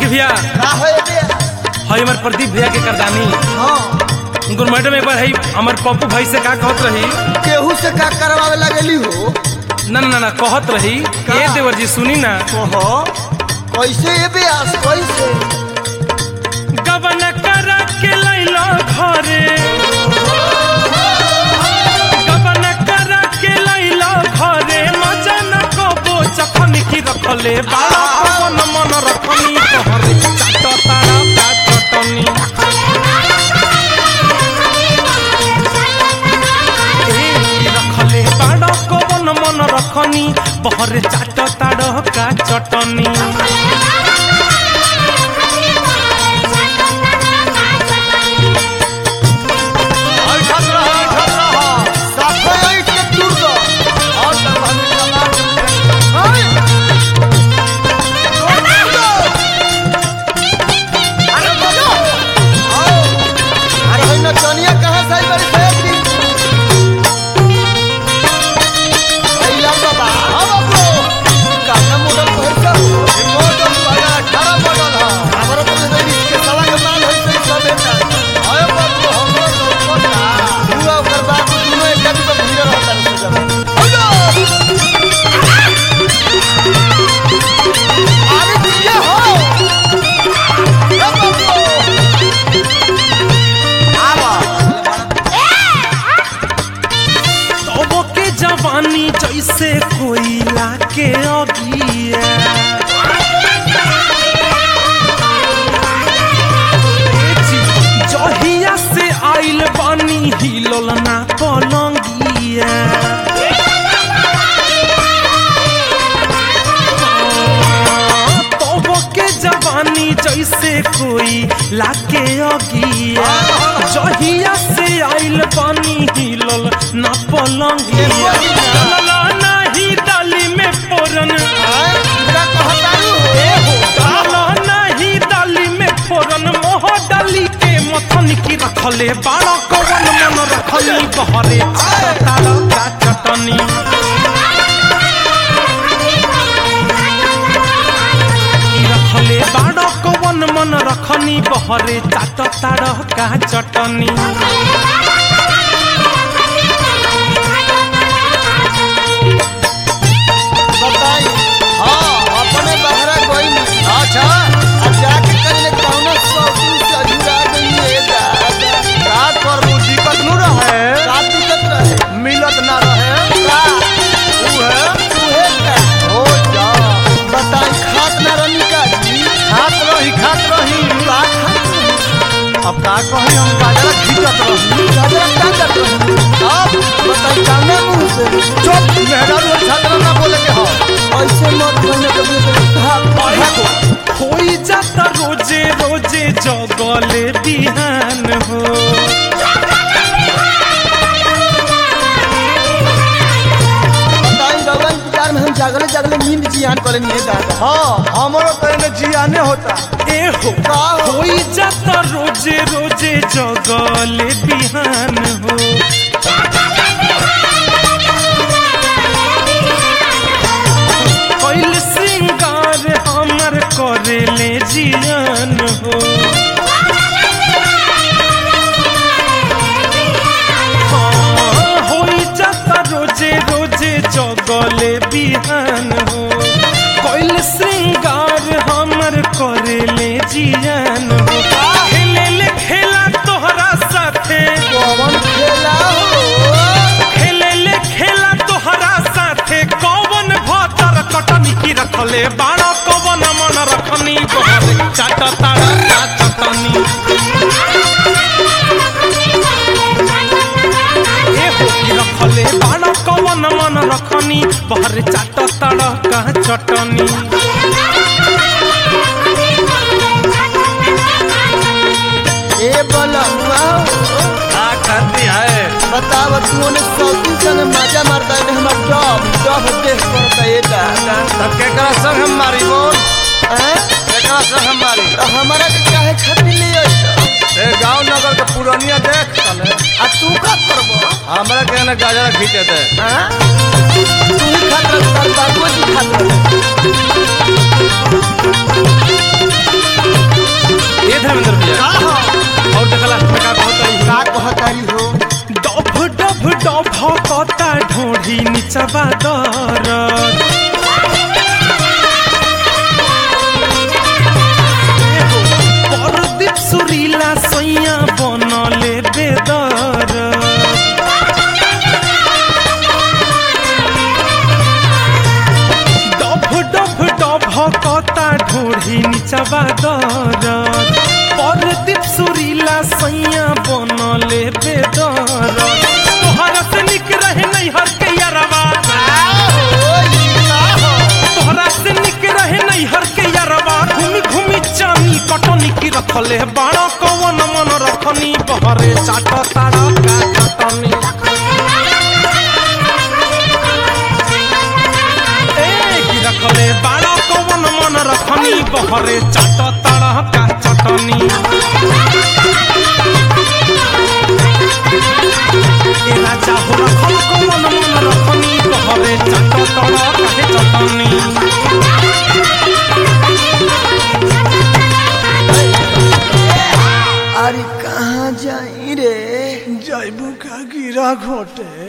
भैया का है बे हई हमार प्रदीप भैया के करदानी हाँ उनको मैडम एक बार हई हमार पप्पू भाई से का कहत रही केहू से का करवावे लगली हो ना ना ना कहत रही का? ए देवर जी सुनी ना कहो कैसे ये ब्यास कैसे गबन करा के लैलो घरे गबन करा के लैलो घरे मजा न कबो चखन की रखले बाला पवन मन रखनी तोहरे चाट तारा का चटनी ए, रखले बाड़ा पवन मन रखनी बहरे चाट ताड़ का चटनी ऐठत रह ऐठत रह साफे ऐठ के दूर दो और तब हम चला हाय दूर दो अरे बोलो आओ अरे भाई नचनिया कहाँ से आई बड़ी सेफ्टी अइला बाबा हाँ बाबू काना मॉडल को है सब मॉडल वाला अठारह मॉडल है हमारा तो नहीं इसके सवा के माल है सही सब है आयो बाबू हमरो सब पता हुआ ओकर बाप दोनों एक जगह पे भीड़ रहता है जब हेलो अरे जिया हो ए बाबू आवा तबो के जवानी जैसे कोयला के अगिया ए जी, जहिया से आइल बानी हिलल ना पलंगिया तबो के जवानी जैसे कोई लाके अगिया जहिया से आइल बानी हिलल ना पलंगिया डालल नाही डाली में फोरन आए इधर कहतारू ए हो डालल नाही डाली में फोरन मोह डाली के मथन की रखले बाड़ा कवन मन रखली बहरे ताड़ का चटनी की रखले बाड़ा कवन मन रखनी बहरे चाट ताड़ का चटनी बताई हाँ अपने बहरा कोई नहीं अच्छा अब जाके कहीं कौनो शौकीन से अधूरा गई है दादा रात पर वो दिक्कत न रहे रात दिक्कत रहे मिलत ना रहे का ऊ है उहे का हो जा बताई खात ना रही का जी खात रही खात रही का खात रही अब का कही हम गाजरा खींचत रही गाजरा का करत रही अब बताई काने मुंह से चुप मेहरारू छात्र ना बोले के हो ऐसे मत कहने कभी भाग होई जाता रोजे रोजे जगले बिहान हो बताई भगवान विचार में हम जागले जागले नींद जियान करे नहीं दादा हाँ हमारो तो इन्हें जियाने होता ए हो का हो? होई जाता रोजे रोजे जगले बिहान हो कैल श्रृंगार हमर करेले जियान हो हाँ, होई जाता रोजे रोजे जगले बिहान हो कैल श्रृंगार हमर करेले जियान हो खेले ले खेला तोहरा साथे कौन खेला हो खेले ले खेला तोहरा साथे कौवन भतर कटनी की रखले बाड़ा कौवन मन रखनी बहरे चाट तारा का चटनी ए हो की रखले बाड़ा कौवन मन रखनी बहरे चाट तारा का चटनी ए बोला का करती है बताव तू ने सौती संग मजा मारता है हमार डब डब देख पड़ता है दादा तब केकरा संग हम मारी बोल हैं केकरा संग हम मारी तो हमारा के काहे खातिर ले आई ए गांव नगर के पुरानिया देख तले आ तू का करबो हमरा के ने गाजरा खींचे दे हैं तू ही खातिर तार बाबू जी खातिर नीचवा दरद परदीप सुरीला सैया बनले बेदर डभ डभ डभ कता ढोढ़ी निचवा दरद परदीप सुरीला सैया बनले बेदर तोहरा से निक रहे नैहर के यारवा तोहरा से निक रहे नैहर के यारवा घूमी घूमी चानी कटनी की रखले बाड़ा कवन मन रखनी बहरे चाट तारा का चटनी ए की रखले बाड़ा कवन मन रखनी बहरे चाट तारा का चटनी ए राजा हो रखल कवन मन रखनी बहरे चाट तारा का चटनी अरे कहाँ जाई रे जैबू का गिरा घोटे